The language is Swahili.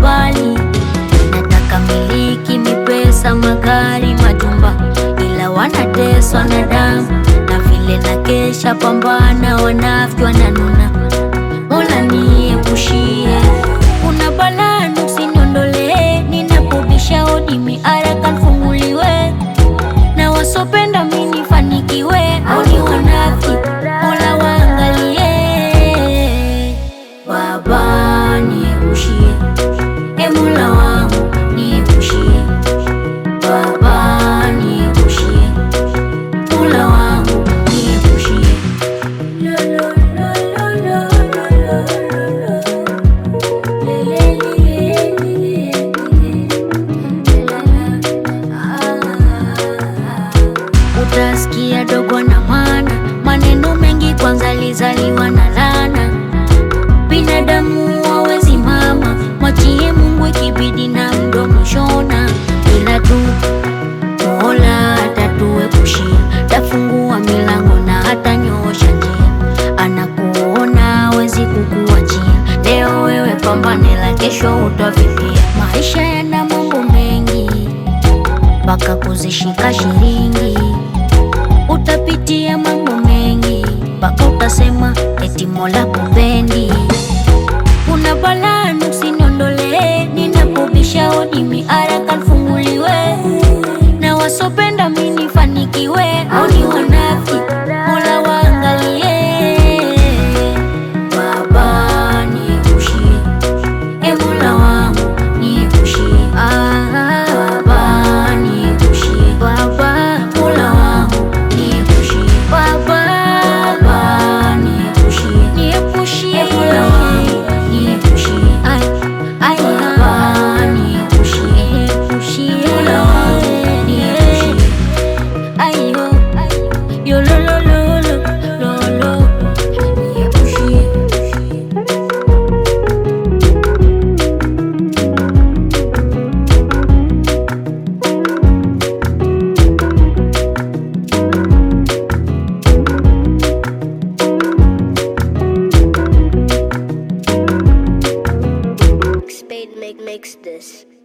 mbali. Nataka miliki, mipesa, magari, majumba, ila wanateswa na damu na vile na kesha pambana, wanafiki wananuna. Mola niepushie, kuna balaa usiniondolee, ninapobisha hodi miaraka nfunguliwe, na wasopenda mimi nifanikiwe, au ni wanafiki, Mola waangalie. Baba niepushie, e Mola wangu niepushie, Baba niepushie, Mola wangu niepushie. Utasikia dogo na mana, maneno mengi kwanza lizaliwa na lana. Binadamu hawezi mama, mwachie Mungu ikibidi na mdomo shona, ila tu Mola atatuepushia, tafungua milango na hatanyoosha njia. Anakuona hawezi kukuachia, leo wewe pambane, la kesho utavipia. Maisha yana mambo mengi, mpaka kuzishika shilingi. Utapitia mambo mengi, mpaka utasema eti Mola kupendi. Kuna balaa usiniondolee, ninapobisha hodi miaraka nfunguliwe, na wasopenda mimi nifanikiwe, au ni wanafiki, Mola waangalie. Baba niepushie, e Mola wangu niepushie, ah, Baba niepushie, Baba Mola wangu niepushie, Baba Baba niepushie, niepushie, e Mola wangu niepushie, ay ay Baba niepushie, niepushie, Mola wangu niepushie, ayo yo lo lo lo lo lo lo niepushie. Spade make makes this.